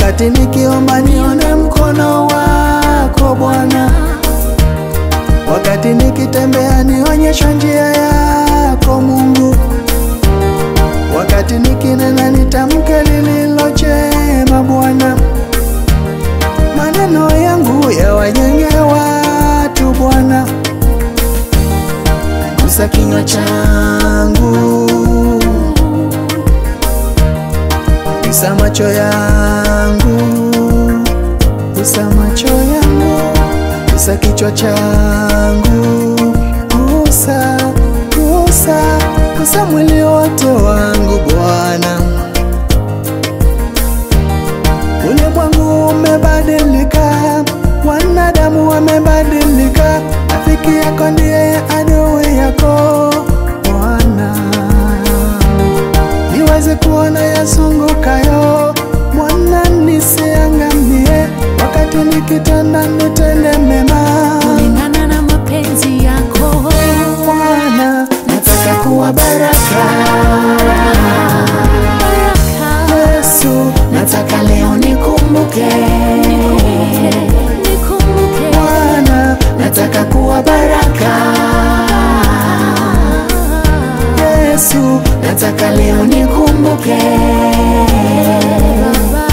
wakati nikiomba nione mkono wako Bwana, wakati nikitembea nionyesha njia yako Mungu, wakati nikinena nitamke lililo jema Bwana, maneno yangu yawajenge watu Bwana, gusa kinywa changu, gusa macho yangu, gusa macho yangu, gusa kichwa changu, gusa, gusa, gusa mwili wote wangu Bwana. Ulimwengu umebadilika, wanadamu wamebadilika, rafiki yako ndiye adui yako Bwana. Niweze kuona yasungukayo, Bwana, nisiangamie, wakati nikitenda nitende mema. kulingana na mapenzi yako Bwana, nataka kuwa baraka. baraka Yesu, nataka leo nikumbuke nikumbuke Bwana, nataka kuwa baraka. Yesu, nataka leo nikumbuke. Baba.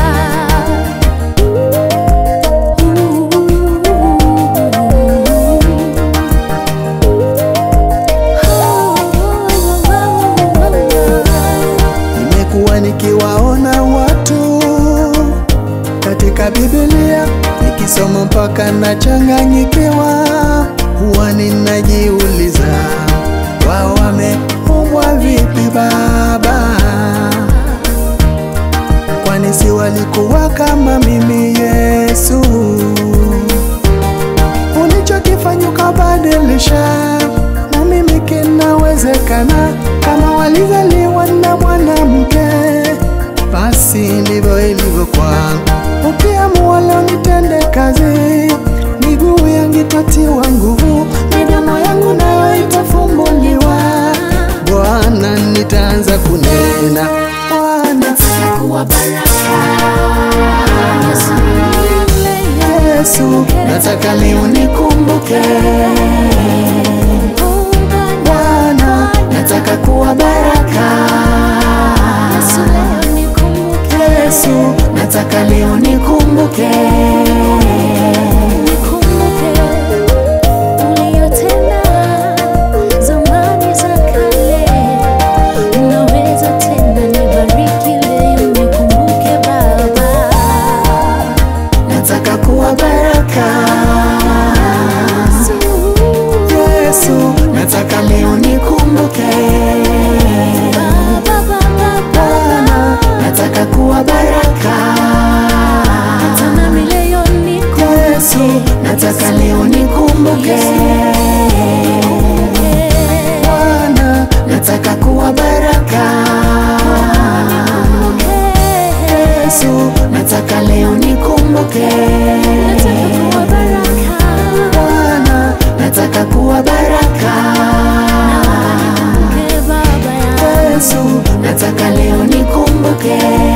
Nimekuwa nikiwaona watu katika Biblia, nikisoma mpaka nachanganyikiwa, huwa ninajiuliza wao wameumbwa vipi Baba? Kwani si walikuwa kama mimi Yesu? Ulichokifanya ukabadilisha, na mimi kinawezekana. Kama walizaliwa na mwanamke, basi ndivyo ilivyo kwangu. Ukiamua leo nitende kazi, miguu yangu itatiwa nguvu, midomo yangu nayo itafumbuliwa. Bwana, nitaanza kunena Bwana, kuwa baraka Yesu, Yesu, nataka leo nikumbuke. oh Bwana, nataka kuwa baraka. Yesu, leo nikumbuke Yesu, nataka leo nikumbuke. nikumbuke uliyotenda zamani za kale, unaweza tena nibariki leo, nikumbuke Baba. Nataka kuwa baraka. Yesu, nataka leo nikumbuke. Baba, Baba, Bwana, nataka kuwa baraka. tena mileo nikumbuke. Yesu, nataka leo nikumbuke. Bwana, nataka kuwa baraka. Yesu, nataka leo nikumbuke. Bwana, nataka kuwa baraka. Yesu, nataka leo nikumbuke.